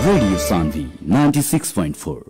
Radio Sandhi 96.4.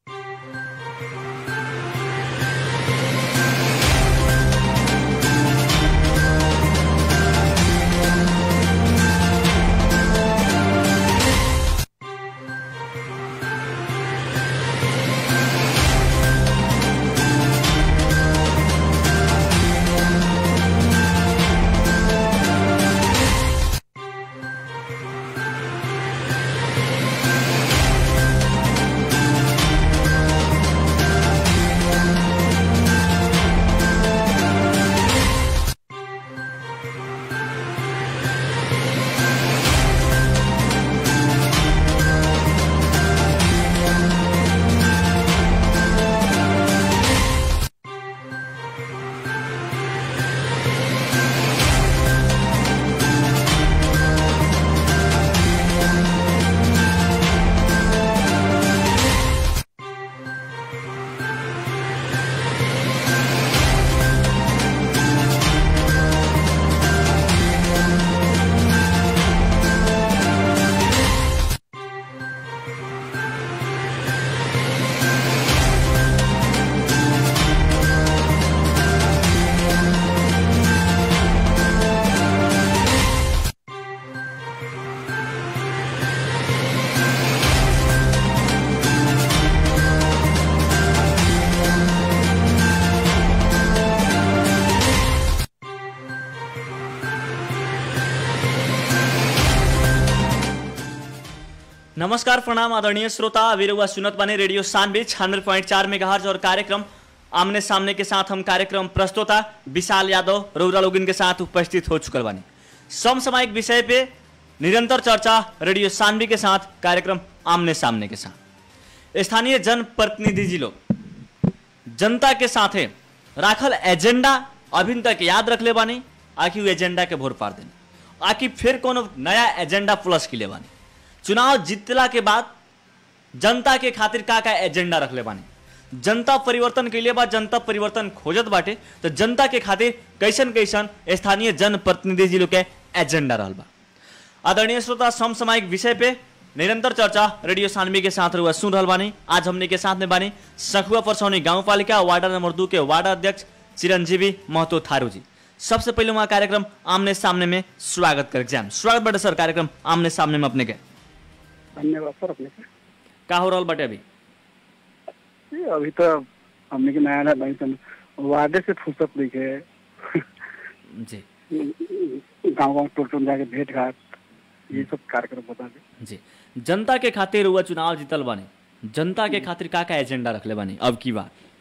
नमस्कार प्रणाम आदरणीय श्रोता अभी रहुआ सुनत बने रेडियो सानवे छियानवे पॉइंट चार मेगा और कार्यक्रम आमने सामने के साथ हम कार्यक्रम प्रस्तोता विशाल यादव रौरा लोगिन के साथ उपस्थित हो चुकल बानी समसामयिक विषय पे निरंतर चर्चा रेडियो सानवी के साथ कार्यक्रम आमने सामने के साथ स्थानीय जनप्रतिनिधि जी लोग जनता के साथे राखल एजेंडा अभी तक याद रखले बानी आखि उ एजेंडा के भोर पार देनी आखि फिर कोनो नया एजेंडा प्लस के ले बानी चुनाव जीतला के बाद जनता के खातिर का का एजेंडा रखले बानी जनता परिवर्तन के लिए बा जनता परिवर्तन खोजत बाटे तो जनता के खातिर कैसन कैसन स्थानीय जनप्रतिनिधि जी लोग के एजेंडा रहल बा आदरणीय श्रोता समसामयिक विषय पे निरंतर चर्चा रेडियो सानवी के साथ रुआ सुन रहल बानी आज हमने के साथ में बानी सखुआ परसौनी गाँव पालिका वार्ड नंबर दू के वार्ड अध्यक्ष चिरंजीवी महतो थारू जी सबसे पहले वहाँ कार्यक्रम आमने सामने में स्वागत कर जाम स्वागत बाटे सर कार्यक्रम आमने सामने में अपने के धन्यवाद सर अपने के का हो रहल बाटे अभी ये अभी तो हमने के नया नया नहीं सन वादे से फुर्सत नहीं है जी गाँव गाँव टोल टोल जाके भेंट घाट ये सब कार्यक्रम बता दे जी जनता के खातिर हुआ चुनाव जीतल बानी जनता के खातिर का का एजेंडा रखले बानी अब की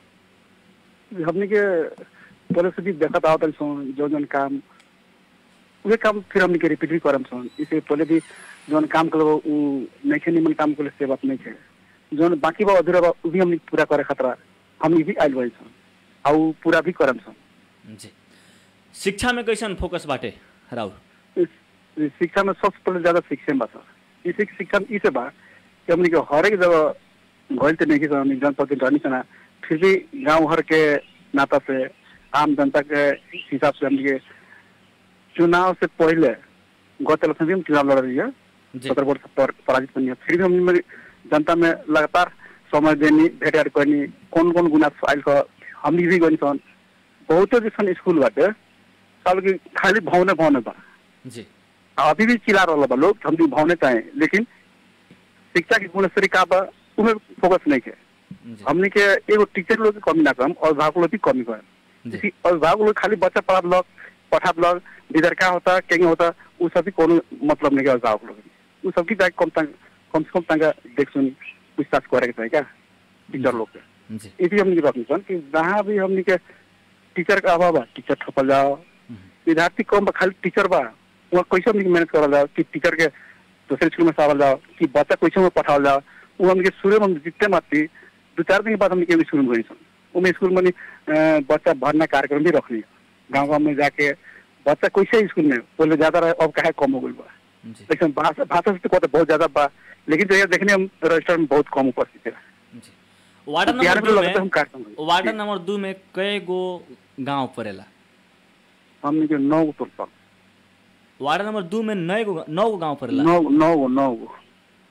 बात हमने के पहले से भी देखत आवत सन जो जन काम उहे काम फिर हमने के रिपीट भी करम सन इसे पहले भी जौन काम करो उ नहीं निमन काम करे से बात नहीं है जौन बाकी बा अधूरा बा उ भी हमने पूरा करे खतरा हमने भी आइल बाई सन आ उ पूरा भी करम सन जी शिक्षा में कैसन फोकस बाटे राउर इस- इस शिक्षा में सबसे पहले ज्यादा शिक्षा में बा सर इसी की शिक्षा में इसे बा कि हमने के हर एक जगह घोल तो नहीं की हमने जनप्रतिनिधि रहनी सना फिर भी गांव भर के नाता से आम जनता के हिसाब से हमने के चुनाव से पहले गत इलेक्शन भी हम चुनाव लड़ रही है जी सत्रह वर्ष पर पराजित बनी है फिर भी हमने जनता में लगातार समय देनी भेट घाट करनी कौन कौन गुना आयल का हमने भी गनी सन बहुत जैसन स्कूल बाटे साल की खाली भवने भवने बा जी अभी भी चिल्ला रहा बा लोग हम भी भावने चाहे लेकिन शिक्षा की गुणस्तरी का बा उमें फोकस नहीं है जी हमने के एगो टीचर लोग के कमी ना कम और अभिभावक लोग भी कमी कम जी इसी अभिभावक लोग खाली बच्चा पढ़ा लोग पढ़ा लोग इधर क्या होता क्या होता वो सब भी कोनो मतलब नहीं है अभिभावक लोग वो सब की जाके कम तंग कम से कम तंग देख सुन पूछताछ करे के चाहिए क्या टीचर लोग के जी इसी हमने की रखनी सन कि जहाँ भी हमने के टीचर का अभाव बा टीचर ठपल जाओ विद्यार्थी कम बा खाली टीचर बा वहाँ कैसे हमने मैनेज करल जाओ कि टीचर के दूसरे स्कूल में सावल जाओ कि बच्चा कैसे में पठावल जाओ वो हमने के शुरू में हम जितने माती दो चार दिन के बाद हमने के स्कूल में गई सन उमें स्कूल में अ, बच्चा भरना कार्यक्रम भी रखनी गाँव गाँव में जाके बच्चा कैसे स्कूल में पहले ज्यादा रहे अब काहे कम हो गई बा जी लेकिन भाषा भाषा से तो कहते बहुत ज्यादा बा लेकिन जो ये देखने हम रजिस्टर में बहुत कम उपस्थित है जी वार्ड बिहार नंबर में दू लगता है हम में कार्यक्रम करी। वार्ड नंबर दू में कई गो गांव पड़ेला हमने के नौ गो तोड़ वार्ड नंबर दू में नौ गो नौ गो गांव पड़ेला नौ नौ गो नौ गो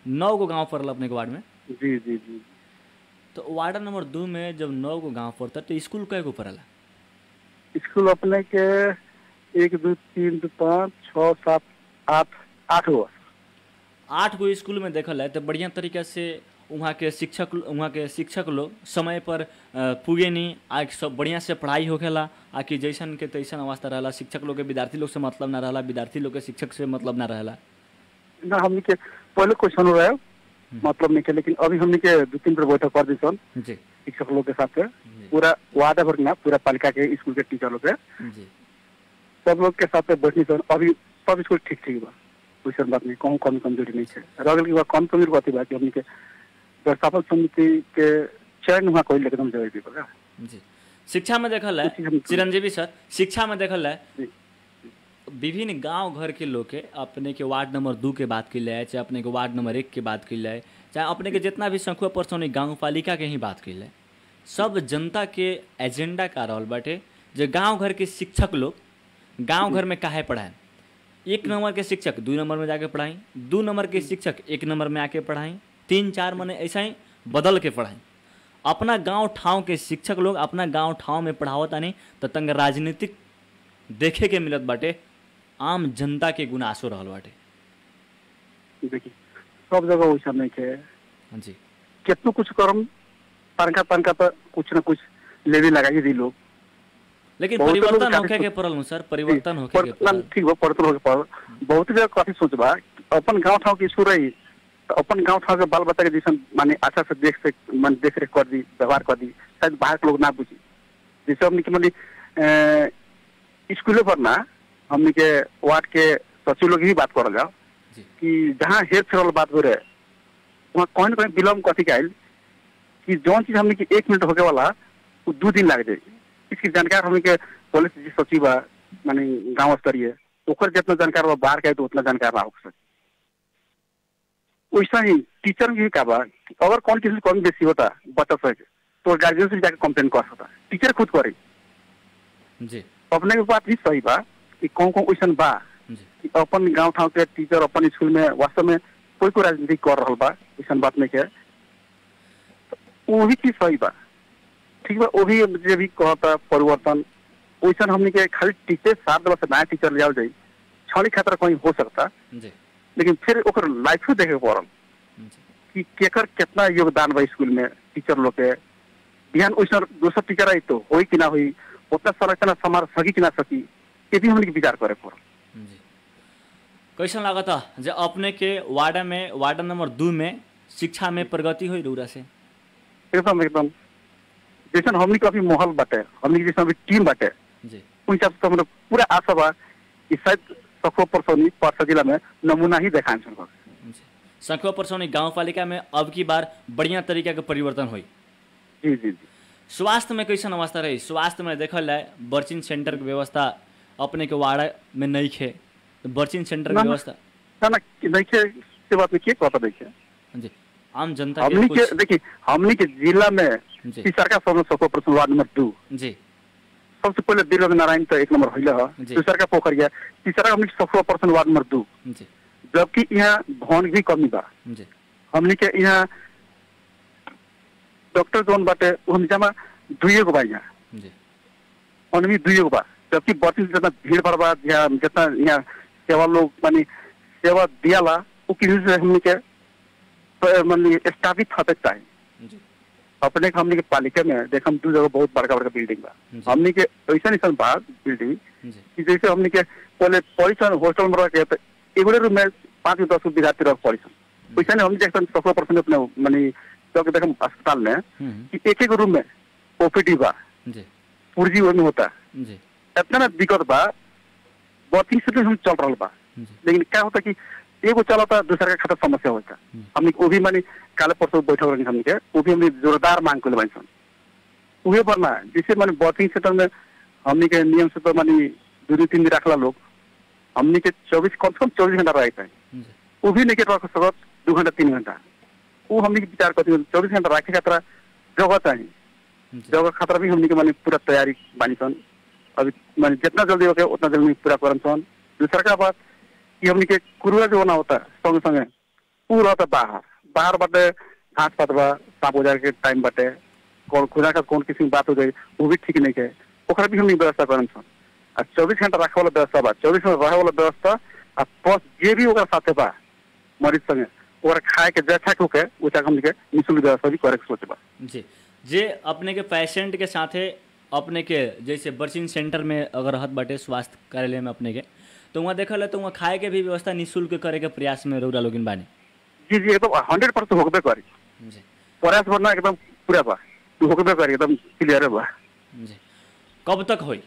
नौ गो गांव पड़ल अपने के वार्ड में जी जी जी तो वार्ड नंबर दू में जब नौ गो गांव पड़ता तो स्कूल कय गो पड़ला स्कूल अपने के एक दो तीन दो पाँच छः सात आठ आठ गो आठ गो स्कूल में देखल है तो बढ़िया तरीका से वहाँ के शिक्षक वहाँ के शिक्षक लोग समय पर अ, पुगे नहीं आ सब बढ़िया से पढ़ाई होखेला आ कि जैसन के तैसन अवस्था रहला शिक्षक लोग के विद्यार्थी लोग से मतलब ना रहला विद्यार्थी लोग के शिक्षक से मतलब ना रहला ना हमने के पहले क्वेश्चन रहे मतलब नहीं के लेकिन अभी हमने के दो तीन बार बैठक कर दी सन जी शिक्षक लोग के साथ पूरा वार्ड भर ना पूरा पालिका के स्कूल के टीचर लोग के जी सब लोग के साथ बैठनी सन अभी सब स्कूल ठीक ठीक बा वैसन बात नहीं कहूँ कमी कमजोरी नहीं है रह गई बा कम कमजोरी बात बा कि हमने के व्यवस्थापन समिति के चयन हुआ कोई एकदम जरूरी बा जी शिक्षा में देखल है उसी हम- चिरंजीवी सर शिक्षा में देखल है जी। विभिन्न गांव घर के लोग के अपने के वार्ड नंबर दू के बात की जाए चाहे अपने के वार्ड नंबर एक के बात की जाए चाहे अपने के जितना भी संख्या परसों गांव पालिका के ही बात की जाए सब जनता के एजेंडा का रहल बाटे जो गांव घर के शिक्षक लोग गांव घर में काहे पढ़ाएं एक नंबर के शिक्षक दू नंबर में जाके पढ़ाई दू नंबर के शिक्षक एक नंबर में आके पढ़ाई तीन चार मने ऐसा ही बदल के पढ़ाई अपना गांव ठाव के शिक्षक लोग अपना गांव ठाव में पढ़ावत नहीं तो तंग राजनीतिक देखे के मिलत बाटे आम जनता के गुनासो रहल बाटे देखिए सब जगह वैसा नहीं है जी कितनो कुछ करम तनका तनका पर कुछ न कुछ लेवी लगाई दी लोग लेकिन बहुत लोग परिवर्तन काफी होके के सोच- पड़ल नु सर परिवर्तन होके के परिवर्तन पड़ल ठीक बा परिवर्तन होके पड़ल बहुत जगह काफी सोच बा अपन गांव ठाव के स्कूल रही तो अपन गांव ठाव के बाल बच्चा के जैसे माने अच्छा से देख से मन देख रेख कर दी व्यवहार कर दी शायद बाहर के लोग ना बुझी जैसे हमने के मानी स्कूलों पर ना हमने के वार्ड के सचिव लोग ही बात करल जाओ जी कि जहाँ हेर फेरल बात हो रहे वहाँ कहीं ना कहीं विलम्ब कथी के आयल कि जौन चीज हमने के एक मिनट होके वाला वो दो दिन लग जाए इसकी जानकार हमने के पुलिस जी सचिव बा माने गांव स्तरीय ओकर जितना जानकार बा बाहर के तो उतना जानकार ना हो सके वैसा ही टीचर भी का बा कि अगर कौन किसी कमी बेसी होता बच्चा सब के, तो गार्जियन से जाके कंप्लेन कर सकता टीचर खुद करे जी अपने के बात भी सही बा कि कौन कौन वैसा बा जी कि अपन गांव ठाव के टीचर अपन स्कूल में वास्तव में कोई कोई राजनीति कर रहा बा ऐसा बात नहीं है वो भी चीज सही बा ठीक बा वो भी जे भी कहता परिवर्तन वैसा हमने के खाली टीचर सात दिवस से नया टीचर ले आओ जाए छड़ी खतरा कहीं हो सकता जी लेकिन फिर ओकर लाइफ देखे के पड़ल जी कि केकर कितना योगदान बा स्कूल में टीचर लोग के बिहान वैसा दोसर टीचर आई तो होई कि ना होई उतना संरचना समार सकी कि ना सकी ये भी हमने के विचार करे पड़ल जी कैसन लागत है जे अपने के वार्ड में वार्ड नंबर दू में शिक्षा में प्रगति हुई रौरा से एकदम एकदम जैसे हमनी के अभी माहौल बाटे हमनी के जैसे अभी टीम बाटे जी उस हिसाब से हमरा पूरा आशा बा कि शायद सखो परसौनी परसा जिला में नमूना ही देखान छन जी संख्या परसौनी गाँव पालिका में अब की बार बढ़िया तरीका के परिवर्तन हुई जी जी जी स्वास्थ्य में कैसन अवस्था रही स्वास्थ्य में देखल जाए बर्चिंग सेंटर के व्यवस्था अपने के वार्ड में नहीं खे तो बर्चिंग सेंटर ना, के ना। व्यवस्था ना ना देखिए से बात में के कहता देखिए जी आम जनता के हमनी के कुछ देखिए हमनी के जिला में जी। तीसरा का सखो परसौन वार्ड नंबर दो जी सबसे पहले दिलरंग नारायण तो एक नंबर होइले ह जी। दूसरा का पोखरिया तीसरा हमनी के सखो परसौन वार्ड नंबर दो जी जबकि यहाँ भवन भी कमी बा जी हमनी के यहाँ डॉक्टर जोन बाटे वो हम जमा दुइए गो बा यहाँ जी ओनली दुइए गो बा जबकि बत्ती जितना भीड़ भाड़ बा या जितना यहाँ सेवा लोग मानी सेवा दियाला वो किसी से हमनी के प- मानी स्थापित हते चाहिए जी अपने के हमनी के पालिका में देख हम दू जगह बहुत बड़का बड़का बिल्डिंग बा जी। हमनी के ऐसा ऐसा बा बिल्डिंग जी कि जैसे हमनी के पहले पॉलिसन हॉस्टल में रह के तो एगो रूम में पाँच दस गो विद्यार्थी रह पॉलिसन वैसे नहीं हम देखते सौ परसेंट अपने मानी जब देखम अस्पताल में हम्म, कि एक एक रूम में ओपीडी बा जी पुर्जी में होता जी इतना ना दिक्कत बा वर्किंग से हम चल रहा बा जी लेकिन क्या होता कि एगो चलता दूसरा के खातिर समस्या होता हम्म। हमने वो भी मानी काले परसों बैठक रही हमने के वो भी हमने जोरदार मांग कर बानी सन उहे पर ना जैसे माने वर्किंग सेक्टर में हमने के नियम से तो मानी दो दो तीन दिन रखला लोग हमने के चौबीस कम से कम चौबीस घंटा रहे चाहिए जी वो भी नहीं के रख सकत दो घंटा तीन घंटा वो हमने के विचार करते चौबीस घंटा रखे खातिर जगह चाहिए जी जगह खतरा भी हमने के माने पूरा तैयारी बानी सन अभी माने जितना जल्दी हो गया उतना जल्दी पूरा करन सन दूसरा का बात कि हमने के कुरुआ जो होना होता है संगे संगे ऊ रहता बाहर बाहर बाटे घास पात बा सांप उजार के टाइम बाटे कौन खुदा का कौन किसी बात हो जाए वो भी ठीक नहीं है ओकरा भी हम व्यवस्था करम सन आ चौबीस घंटा रखे वाला व्यवस्था बा चौबीस घंटा रहे वाला व्यवस्था आ प्लस जे भी ओकरा साथे बा मरीज संगे ओकरा खाए के जैसा के होके वैसा हमनी के निःशुल्क व्यवस्था भी करे के सोचे बा जी जे अपने के पेशेंट के साथे अपने के जैसे बर्चिंग सेंटर में अगर रहत बाटे स्वास्थ्य कार्यालय में अपने के तो वहाँ देखल है तो वहाँ खाए के भी व्यवस्था निःशुल्क करे के प्रयास में रौरा लोगिन बानी जी जी एकदम हंड्रेड परसेंट होकबे करी जी प्रयास वरना एकदम पूरा बा तू होकबे करी एकदम क्लियर बा जी कब तक होई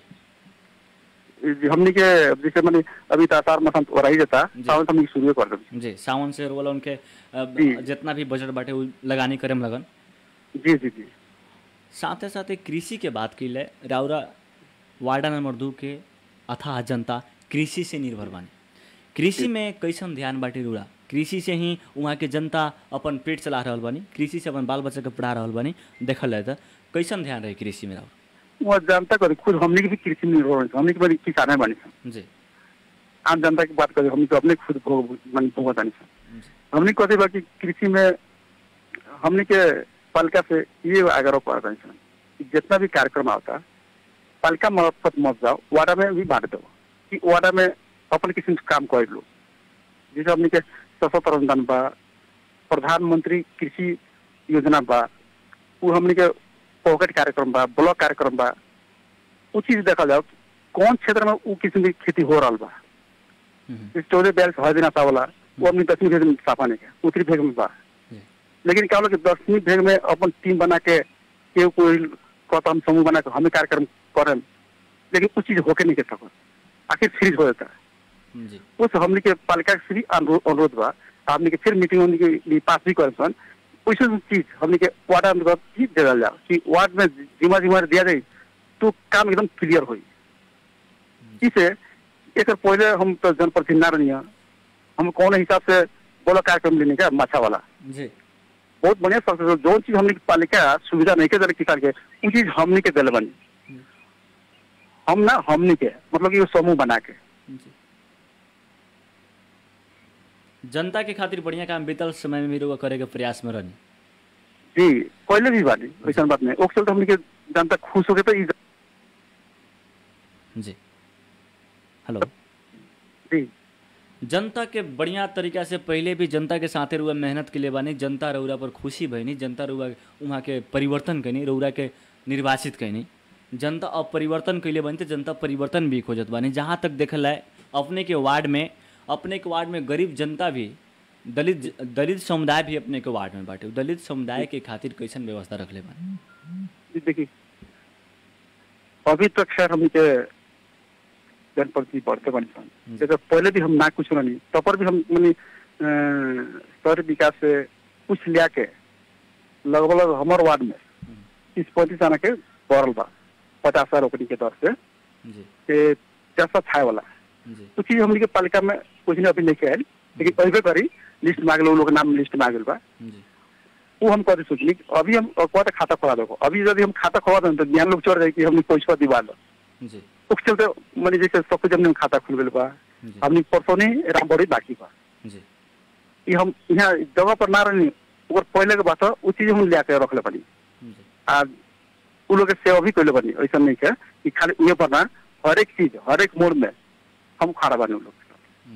जी, हमनी के जैसे माने अभी तो आसार मसन हो रही जाता जी। सावन से हमनी के शुरू कर देब जी सावन से वाला उनके अ, जी। जितना भी बजट बाटे उ लगानी करे में लगन जी जी जी साथे साथे कृषि के बात की ले राउरा वार्डा नंबर दू के अथाह जनता कृषि से निर्भर बानी कृषि में कैसन ध्यान बाटे रुड़ा कृषि से ही वहाँ के जनता अपन पेट चला रहल बानी कृषि से अपन बाल बच्चा के पढ़ा रहल बानी देखल जाए तो कैसन ध्यान रहे कृषि में राउर वो जनता करी खुद हमनी के भी कृषि में निर्भर होई हमनी के बड़ी किसान बनी सन जी आम जनता की बात करें हमनी तो अपने खुद भोग मन भोगत नहीं सन जी हमनी कहते बा कि कृषि में हमनी के पालिका से ये आग्रह कर रहे सन कि जितना भी कार्यक्रम आता पालिका मार्फत मत जाओ वार्डा में भी बांट दो कि वार्डा में अपन किस्म से काम कर लो जैसे हमनी के सशस्त्र अनुदान बा प्रधानमंत्री कृषि योजना बा वो हमनी के पॉकेट कार्यक्रम बा ब्लॉक कार्यक्रम बा उ चीज देखल जाओ कौन क्षेत्र में उ किस्म की खेती हो रहा बा हम्म, चौदह बयालीस हर दिन आता वाला वो अपनी दसवीं भेग में साफा नहीं है उत्तरी भेग में बा जी लेकिन क्या होला कि दसवीं भेग में अपन टीम बना के केहू कोई कहता हम समूह बना के हमें कार्यक्रम करें लेकिन कुछ चीज होके नहीं के सकत आखिर फ्रीज हो जाता है जी उस हमने के पालिका के श्री अनुरोध अनुरोध बा हमने के फिर मीटिंग हमने के लिए पास भी करे सन वैसे चीज हमने के वार्ड अंतर्गत ही दे दिया जाओ कि वार्ड में जिम्मा जिम्मा दिया जाए तो काम एकदम क्लियर होई इसे एक पहले हम तो जनप्रतिनिधि ना रही हम कौन हिसाब से बोला कार्यक्रम लेने का माछा वाला जी बहुत बढ़िया सक्सेस जो चीज हमने के पालिका सुविधा नहीं के दिले किसान के उ चीज हमने के दिले बनी हम ना हमने के मतलब कि वो समूह बना के जी जनता के खातिर बढ़िया काम बीतल समय में भी रउआ करे के प्रयास में रहनी जी पहले भी बानी वैसा बात नहीं ओक्सल तो हमने के जनता खुश हो गए तो ई जी हेलो जी जनता के बढ़िया तरीका से पहले भी जनता के साथे रुआ मेहनत के लिए बानी जनता रउरा पर खुशी भइनी जनता रुआ वहाँ के परिवर्तन कैनी रउरा के निर्वाचित कैनी जनता अब परिवर्तन कैले बनी तो जनता परिवर्तन भी खोजत बानी जहाँ तक देखल है अपने के वार्ड में अपने के वार्ड में गरीब जनता भी दलित दलित समुदाय भी अपने के वार्ड में बाटे दलित समुदाय के खातिर कैसन व्यवस्था रखले बानी जी देखिए अभी तक खैर हमने के जनप्रति बढ़ते बनी सन जैसे पहले भी हम ना कुछ नहीं तब पर भी हम मनी शहरी विकास से कुछ लिया के लगभग लगभग हमारे वार्ड में तीस पैंतीस आना के बढ़ल बा पचास हजार ओकनी के दर से जी के चार छाए वाला जी तो चीज हमने के पालिका में कुछ नहीं अभी लेके आयल लेकिन अभी करी लिस्ट मांगे लोग लोग नाम लिस्ट मांगे बा जी वो हम कभी सोचली कि अभी हम कहते खाता खोला दो अभी यदि हम खाता खोला दें तो ज्ञान लोग चढ़ जाए कि हमने पैसा दिवा दो जी उस चलते मैंने जैसे सब कुछ हमने खाता खुल गए बा जी हमने परसों नहीं राम बड़ी बाकी बा जी ये हम यहाँ जगह पर ना रही ओकर पहले के बात वो चीज हम लिया के रखले बनी जी आ उ लोग के सेवा भी कैले बनी ऐसा नहीं है कि खाली उहे पर ना हर एक चीज हर एक मोड़ में हम खड़ा बने उ लोग के साथ।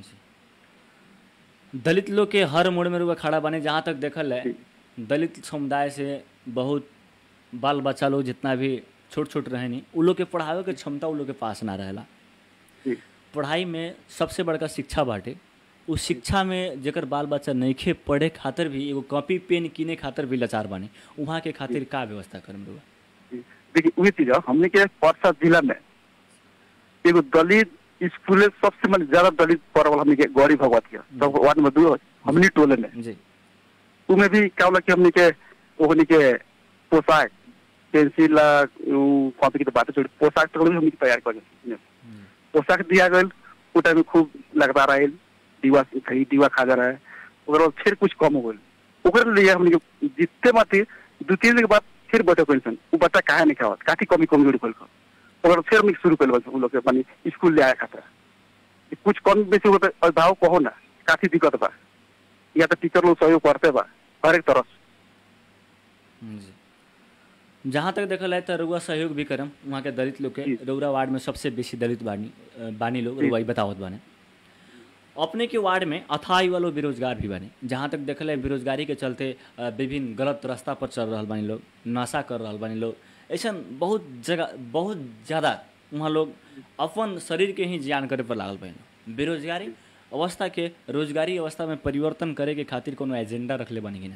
जी दलित लोग के हर मोड़ में रुआ खड़ा बने जहाँ तक देखल है दलित समुदाय से बहुत बाल बच्चा लोग जितना भी छोट छोट रहे नहीं उ लोग के पढ़ावे के क्षमता उ लोग के पास ना रहेला जी पढ़ाई में सबसे बड़का शिक्षा बाटे उस शिक्षा में जेकर बाल बच्चा नइखे पढ़े खातिर भी एगो कॉपी पेन किने खातिर भी लाचार बानी वहाँ के खातिर का व्यवस्था करम रुआ जी। देखिए वही चीज है हमने के परसा जिला में एगो दलित स्कूल सबसे मतलब ज्यादा दलित पढ़ हमने के गौरी भगवत के सब वार्ड में दू हमने टोले में जी उमें भी क्या होला कि हमने के ओहनी के पोशाक पेंसिल ला उ कॉपी की तो बात छोड़ पोशाक तो हमने के तैयार कर पोशाक दिया गया वो टाइम में खूब लगता रहे दीवा खरी दीवा खा जा रहा है ओकर बाद फिर कुछ कम हो गई ओकर लिए हमने के जितने बात दो तीन दिन के बाद फिर बैठे पेंशन वो बच्चा काहे नहीं खावत काफी कमी कमजोरी खोल कर ओकर बाद फिर हमने शुरू कर उन लोग के मानी स्कूल ले आया खाता कुछ कम बेसी होता अभिभावक कहो ना काफी दिक्कत बा या तो टीचर लोग सहयोग करते बा हर एक तरफ जी जहाँ तक देखल जाए तो रउआ सहयोग भी करम वहाँ के दलित लोग के जी। रउरा वार्ड में सबसे बेसी दलित बानी अ, बानी लोग जी। रउआ ही बतावत बाने अपने के वार्ड में अथाई वालो बेरोजगार भी बानी जहाँ तक देखल है बेरोजगारी के चलते अ, विभिन्न गलत रास्ता पर चल रहल बानी लोग नशा कर रहल बानी लोग ऐसा बहुत जगह बहुत ज़्यादा वहाँ लोग अपन शरीर के ही जियान करे पर लागल बानी बेरोजगारी अवस्था के रोजगारी अवस्था में परिवर्तन करे के खातिर कोनो एजेंडा रखले बानी कि ना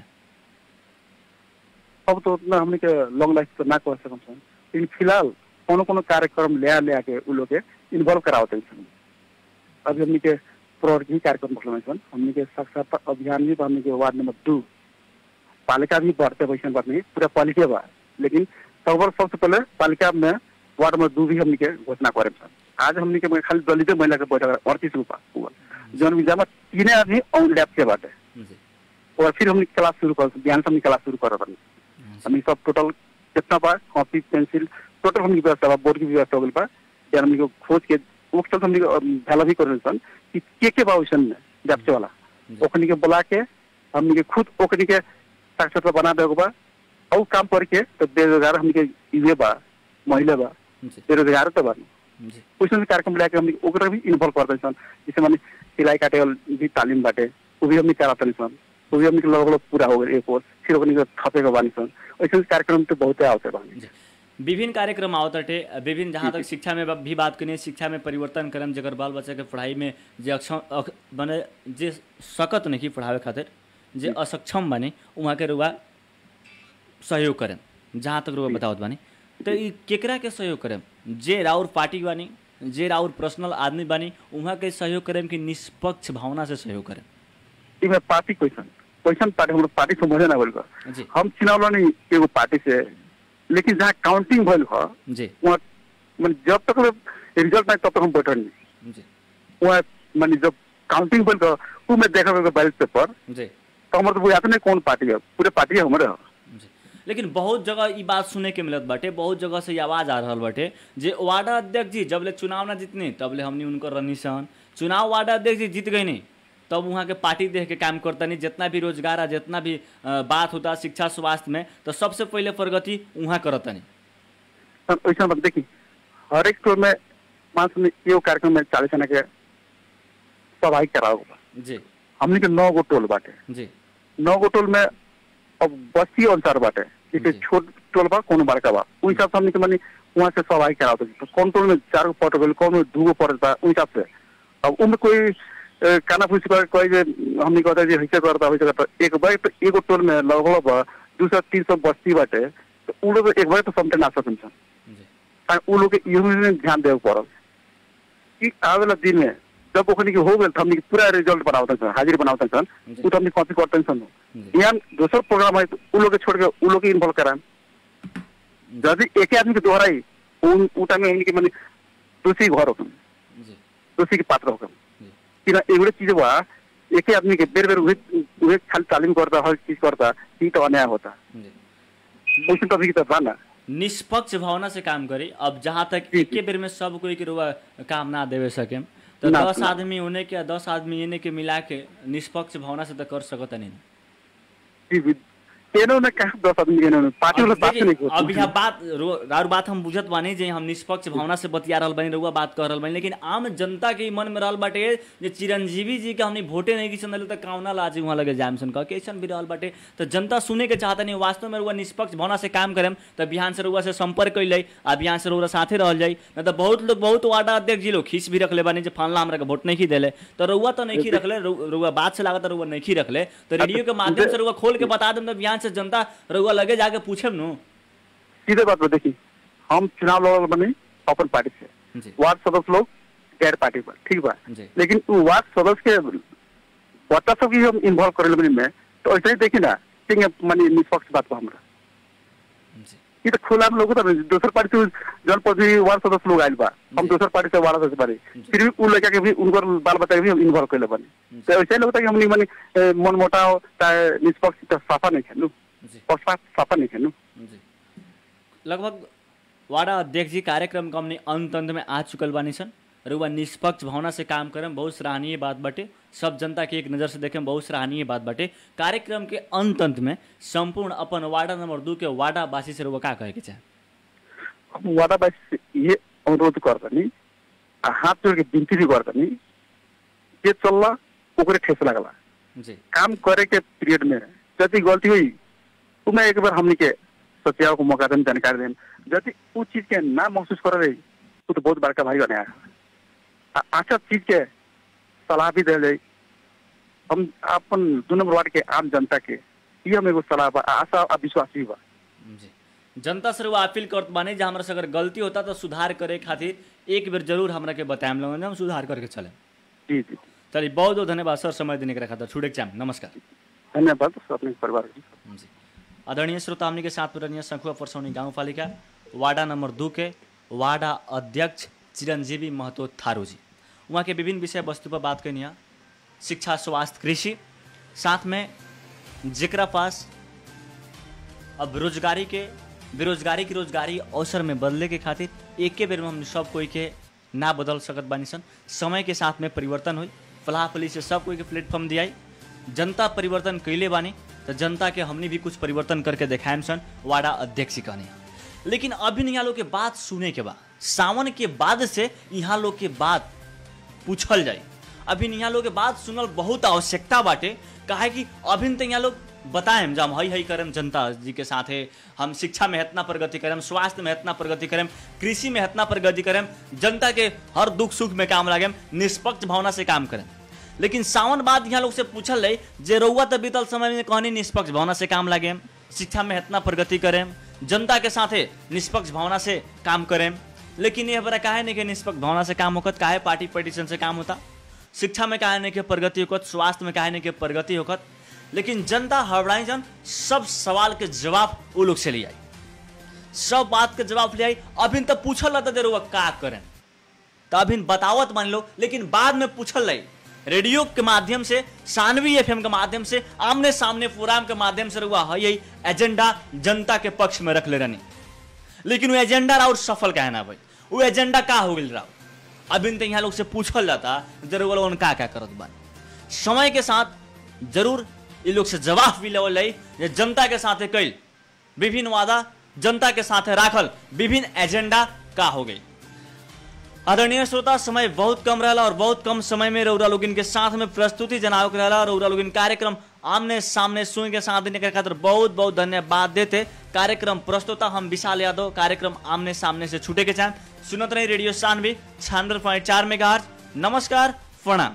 अब तो उतना हमने के लॉन्ग लाइफ तो ना कर सकम सन लेकिन फिलहाल कोनो कोनो कार्यक्रम ले ले आके उ लोग के इन्वॉल्व करावते सन अभी हमने के प्रवर्गी कार्यक्रम रखले सन हमने के साक्षरता अभियान भी बा हमने के वार्ड नंबर दो पालिका भी बढ़ते वैसे बात नहीं पूरा पालिका बा लेकिन तब सबसे पहले पालिका में वार्ड नंबर दो भी हमने के घोषणा करे सन आज हमने के खाली दलित महिला के बैठक अड़तीस रूपा हुआ जौन विजा में तीन आदमी ऑन लैब के बाटे जी और फिर हमने क्लास शुरू कर बिहान से हमने क्लास शुरू कर रहे हमने सब टोटल कितना बा कॉपी पेंसिल टोटल हमने व्यवस्था बा बोर्ड की व्यवस्था हो गई बा यार हमने को खोज के वो सब हमने को, अम, भला भी कर सन कि के के बा वैसन में व्यवसाय वाला जी। ओखनी के बुला के हमने के खुद ओखनी के साक्षरता बना देगो बा और काम करके तो बेरोजगार हमने के युवे बा महिला बा जी बेरोजगार तो बा जी वैसे कार्यक्रम लेके हमने ओकरा भी इन्वॉल्व करते सन जैसे माने सिलाई काटे वाला भी तालीम बाटे वो भी हमने कराते सन वो भी हमने के लगभग पूरा हो गए एक कोर्स फिर ओकनी के थपे के बानी सन वैसे कार्यक्रम तो बहुते आवते बानी जी विभिन्न कार्यक्रम आवतटे विभिन्न जहाँ तक शिक्षा में भी बात करें शिक्षा में परिवर्तन करम जगर बाल बच्चा के पढ़ाई में जे अक्षम अक- बने जे सकत नहीं पढ़ावे खातिर जे असक्षम बने वहाँ के रुआ सहयोग करें जहाँ तक रुआ बतावत बानी तो ई केकरा के सहयोग करें जे राउर पार्टी बानी जे राउर पर्सनल आदमी बानी वहाँ के सहयोग करें कि निष्पक्ष भावना से सहयोग करें इमे पार्टी क्वेश्चन क्वेश्चन पार्टी हम पार्टी समझे ना बोल जी हम चुनाव लड़नी एगो पार्टी से लेकिन जहाँ काउंटिंग भइल ह जी वहाँ माने जब तक रिजल्ट नहीं तब तक हम बैठल नहीं जी वहाँ माने जब काउंटिंग भइल ह उ में देखा बैलेट पेपर जी तो हमारे तो बुझाते नहीं कौन पार्टी है पूरे पार्टी हमारे है जी लेकिन बहुत जगह ई बात सुने के मिलत बाटे बहुत जगह से ई आवाज आ रहल बाटे जे वार्ड अध्यक्ष जी जब ले चुनाव ना जीतने तब ले हमनी उनकर रनी सन चुनाव वार्ड अध्यक्ष जी जीत गए नहीं तब वहाँ के पार्टी देख के काम करता नहीं जितना भी रोजगार है जितना भी अ, बात होता शिक्षा स्वास्थ्य में तो सबसे पहले प्रगति वहाँ करता नहीं वैसा बात देखी हर एक टोल में पाँच में एगो कार्यक्रम में चालीस जना के सभाई कराओ जी हमने के नौ गो टोल बाटे जी नौ गो टोल में अब बस्ती अनुसार बाटे जैसे जी। छोट टोल बा कोनो बड़का बा उस हिसाब से हमने के मानी वहाँ से सभाई कराओ तो कौन टोल में चार गो पट गल कौन में दू गो पट बा उस हिसाब से अब उनमें कोई अ, काना फूस कर कोई जे हमने कहता जे हिस्सा करता वैसे करता एक बार तो एगो टोल में लगभग बा दू सौ तीन सौ बस्ती बाटे तो उ लोग एक बार तो समटे ना सकन सन जी आ उ लोग के इहो में ध्यान देवे पड़ल कि आवे वाला दिन में जब ओखनी के हो गेल त हमनी के पूरा रिजल्ट बनावत सन हाजिर बनावत सन जी। उ तो हमनी कॉपी करते सन जी यहाँ दोसर प्रोग्राम है तो उ लोग के छोड़ के उ लोग के इन्वॉल्व कराएं यदि एक आदमी के दोहराई उ उ टाइम में हमनी के माने दोषी घर होकम जी दोषी के पात्र होकम जी कि ना एगो चीज बा एक आदमी के बेर बेर उहे उहे खाली तालीम करता हर चीज करता ई तो अन्याय होता जी वैसे तो अभी की तो बा ना निष्पक्ष भावना से काम करे अब जहाँ तक जी, एके बेर में सब कोई के रुआ काम ना देवे सके तो ना, दस ना। आदमी होने के दस आदमी इने के मिला के निष्पक्ष भावना से तो कर सकत नहीं जी जी एनो ने कहा दस आदमी एनो ने पार्टी वाला बात नहीं देखिए, अब यहाँ बात रो- राउर बात हम बुझत बानी जे हम निष्पक्ष भावना से बतिया रहल बानी रउआ बात कर रहल बानी लेकिन आम जनता के ई मन में रहल बाटे जे चिरंजीवी जी के हमनी वोटे नहीं की संदल त काउना लाजी वहाँ लगे जाम सन कह के ऐसन भी रहल बाटे तो जनता सुने के चाहता नहीं वास्तव में रउआ निष्पक्ष भावना से काम करेम तो बिहान से रउआ से संपर्क कैल जाई आ बिहान से रउआ साथे रहल जाई न तो बहुत लोग बहुत वार्ड अध्यक्ष जी लोग खींच भी रखले बानी जे फलना हमरा के वोट नहीं की देले तो रउआ तो नहीं की रखले रउ- रउआ बात से लागत रउआ नहीं की रखले तो रेडियो के माध्यम से रउआ खोल के बता देम तो बिहान से जनता रउआ लगे जाके पूछेम नु सीधे बात पर देखी हम चुनाव लड़ल बने अपन पार्टी से जी वार्ड सदस्य लोग गैर पार्टी पर ठीक बा जी लेकिन उ वार्ड सदस्य के बच्चा सब की हम इन्वॉल्व करे बनी में तो ऐसे ही देखी ना ठीक है मानी निष्पक्ष बात बा हमरा जी ये तो खुला में लोग तो दूसर पार्टी से जनप्रतिनिधि वार्ड सदस्य लोग आयल बा हम जी। दूसर पार्टी से वार्ड सदस्य बारे जी। फिर भी उ लड़का के भी उनकर बाल बच्चा के भी हम इन्वॉल्व करे बने तो ऐसे ही लगता है कि हमनी मानी ए, मन मोटाव चाहे निष्पक्ष तो साफा नहीं खेलू जी पक्षपात साफा नहीं खेलू जी लगभग वाडा अध्यक्ष जी कार्यक्रम का हमने अंत अंत में आ चुकल बानी सन रुआ निष्पक्ष भावना से काम करम बहुत सराहनीय बात बाटे सब जनता के एक नज़र से देखें बहुत सराहनीय बात बाटे कार्यक्रम के अंत अंत में संपूर्ण अपन वार्डा नंबर दू के वार्डा वासी से रुआ का कहे के चाहे हम वादाबासी से ये अनुरोध गर्दनी आ हाथ जोड़ के विनती भी गर्दनी जे चलला ओकरे ठेस लगला जी काम करे के पीरियड में यदि गलती हुई उमें एक बार हमनी के सत्याव को मौका देम जानकारी देम यदि उ चीज के ना महसूस कर रही उ तो बहुत बड़का भाई बने आ अच्छा चीज के सलाह भी दे जाई हम अपन दू नंबर वार्ड के आम जनता के ये हम एगो सलाह बा आशा आ विश्वास भी बा जी जनता से रुआ अपील करत बानी जे हमरा से अगर गलती होता तो सुधार करे खातिर एक बेर जरूर हमरा के बताएम लोगन हम सुधार करके चले जी जी चलिए बहुत बहुत धन्यवाद सर समय देने के खातिर छुड़े के चाहेम नमस्कार धन्यवाद अपने परिवार जी जी आदरणीय श्रोता हमनी के साथ पुरनीय संखुआ परसौनी गाउँपालिका वार्डा नंबर दू के वार्डा अध्यक्ष चिरंजीवी महतो थारू जी वहाँ के विभिन्न विषय वस्तु पर बात करनी है शिक्षा स्वास्थ्य कृषि साथ में जेकरा पास अब रोजगारी के बेरोजगारी की रोजगारी अवसर में बदले के खातिर एके बेर में हम सब कोई के ना बदल सकत बानी सन समय के साथ में परिवर्तन हुई फलाफली से सब कोई के प्लेटफॉर्म दियाई जनता परिवर्तन कैले बानी तो जनता के हमने भी कुछ परिवर्तन करके देखाएम सन वाड़ा अध्यक्ष कहने लेकिन अभी यहाँ लोग के बात सुने के बाद सावन के बाद से यहाँ लोग के बात पूछल जाए अभी यहाँ लोग के बात सुनल बहुत आवश्यकता बाटे काहे कि अभी तो यहाँ लोग बताएम जब हई हई करम जनता जी के साथ है हम शिक्षा में इतना प्रगति करें स्वास्थ्य में इतना प्रगति करें कृषि में इतना प्रगति करें जनता के हर दुख सुख में काम लागे निष्पक्ष भावना से काम करें लेकिन सावन बाद यहाँ लोग से पूछल रही जे रउआ तो बीतल समय में कहनी निष्पक्ष भावना से काम लागे शिक्षा में इतना प्रगति करें जनता के साथे निष्पक्ष भावना से काम करें लेकिन ये बड़ा काहे नहीं कि निष्पक्ष भावना से काम होकत काहे पार्टी पटिशन से काम होता शिक्षा में काहे नहीं के प्रगति होकत स्वास्थ्य में काहे नहीं के प्रगति होकत लेकिन जनता हड़बड़ाई जन सब सवाल के जवाब वो लोग से ले आई सब बात के जवाब ले आई अभी तो पूछल रहता देर वो का करें तो अभी बतावत मान लो लेकिन बाद में पूछल रही रेडियो के माध्यम से सानवी एफएम के माध्यम से आमने सामने प्रोग्राम के माध्यम से रुआ है यही एजेंडा जनता के पक्ष में रख ले रहनी लेकिन वो एजेंडा और सफल कहे ना भाई वो एजेंडा का हो गई रहा अभी तो यहाँ लोग से पूछल जाता जरूर लोगन का क्या करत बा समय के साथ जरूर ये लोग से जवाब भी लेवल रही जे जनता के साथ कैल विभिन्न वादा जनता के साथ राखल विभिन्न एजेंडा का हो गई आदरणीय श्रोता समय बहुत कम रहा और बहुत कम समय में रौरा लोगिन के साथ में प्रस्तुति जनाव के रहा रौरा लोगिन कार्यक्रम आमने सामने सुन के साथ देने के खातिर बहुत बहुत धन्यवाद देते कार्यक्रम प्रस्तुता हम विशाल यादव कार्यक्रम आमने सामने से छूटे के चाहें सुनत रही रेडियो सानवी छियानवे पॉइंट चार मेगा नमस्कार प्रणाम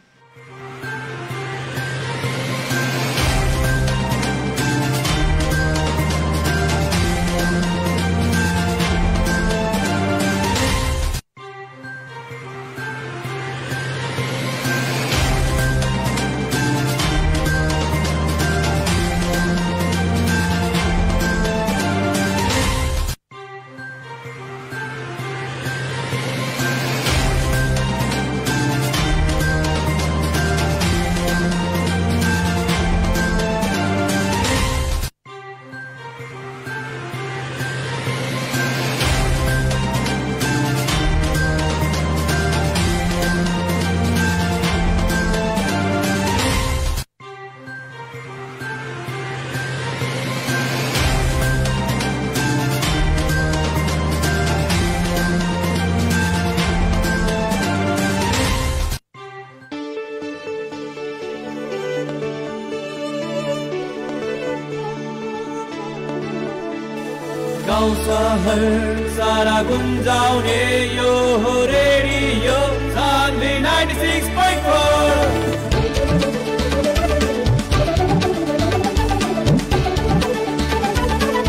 गाउँ सहर सारा गुन्जाउने यो हो रेडियो सान्वी 96.4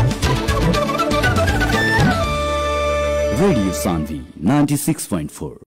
Radio Sandhi 96.4.